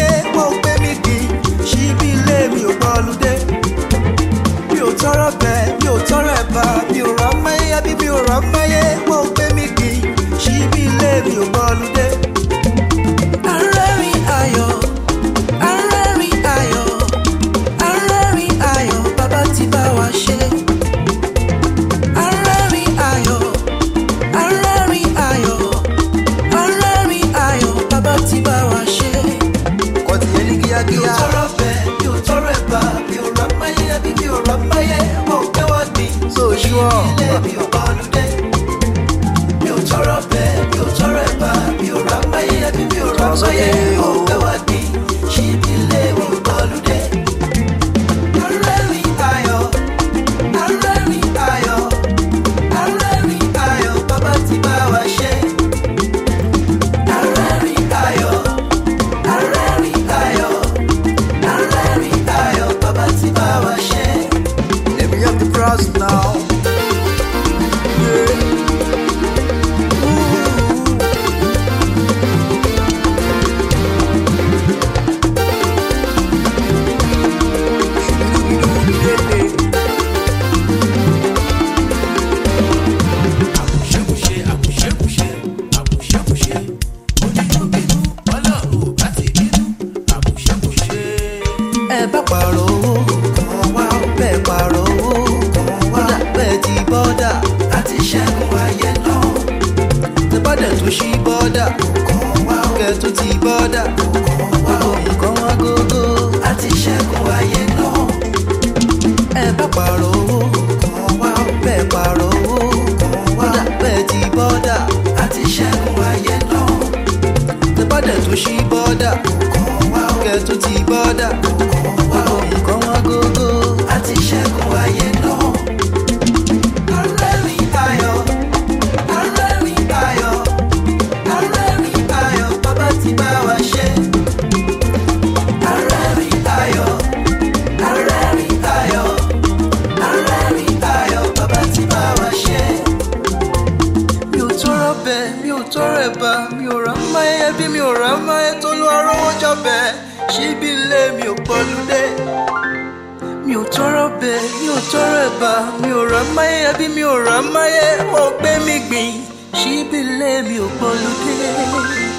máyé wọ́n ò gbé mi gbìn síbi ilé mi ò gbọ́lùdé mi ò tọrọ bẹ́ẹ̀ mi ò tọrọ ẹ̀bà mi ò rà máyé àbí mi ò rà máyé wọ́n ò gbé mi gbìn síbi ilé mi ò gbọ́lùdé. arẹ́rìn ayọ̀ arẹ́rìn ayọ̀ arẹ́rìn ayọ̀ bàbá ti bá wa ṣe. arẹ́rìn ayọ̀ arẹ́rìn ayọ̀ arẹ́rìn ayọ̀ bàbá ti bá wa ṣe. kò tí yẹn ní kíákíá. mi ò tọrọ bẹ́ẹ̀ mi ò tọrọ ẹ̀bà mi ò rà máyé àbí mi ò rà máyé wọ́n ò gbé wá gbìn. so sure. ilé mi ò gbọ́lùdé. mi ò tọrọ bẹ́ẹ̀ mi ò tọrọ ẹ̀bà mi ò rà máyé àbí mi ò rà máyé wọ́n ò gbé wá gbìn. síbi ilé mi ò gbọ́lùdé. arẹ́rìn ayọ̀ arẹ́rìn ayọ̀ arẹ́rìn ayọ̀ bàbá ti bá wa ṣe. arẹ́rìn ayọ̀ arẹ́rìn ayọ̀ arẹ́rìn ayọ̀ bàbá ti bá wa ṣe. Let me have the cross now. Yeah. àbùṣẹ́bùṣe àbùṣẹ́bùṣe àbùṣẹ́bùṣe onínúbínú ọlọ́run ò bá ti bínú àbùṣẹ́bùṣe. ẹ bá pààrọ̀ owó kan wá bẹ́ẹ̀ pààrọ̀ owó kan wá bẹ́ẹ̀ ti bọ́dà àti ṣẹ́gun ayé náà tẹ bọ́dà tó ṣí bọ́dà kan wá kẹ tó ti bọ́dà kan wá nǹkan wá gógó àti ṣẹ́gun ayé náà ẹ bá pààrọ̀ owó kan wá bẹ́ẹ̀ pààrọ̀ owó kan wá bẹ́ẹ̀ ti bọ́dà àti ṣẹ́gun ayé náà tẹ bọ́dà tó ṣí bọ́dà kẹ tó ti bọ́dà nǹkan wá gógó àti ṣẹ́gun ayé náà. Arẹ́rìn ayọ̀, arẹ́rìn ayọ̀, arẹ́rìn ayọ̀, bàbá ti bá wa ṣe. Arẹ́rìn ayọ̀, arẹ́rìn ayọ̀, arẹ́rìn ayọ̀, bàbá ti bá wa ṣe mi ò tọrọ bẹ́ẹ̀ mi ò tọrọ ẹ̀bà mi ò rà máyé ẹbí mi ò rà máyé tó lọ arówó jọbẹ síbi ilé mi ò pọlúdé mi ò tọrọ bẹ́ẹ̀ mi ò tọrọ ẹ̀bà mi ò rà máyé ẹbí mi ò rà máyé wọn ò gbé mi gbìn síbi ilé mi ò pọlúdé.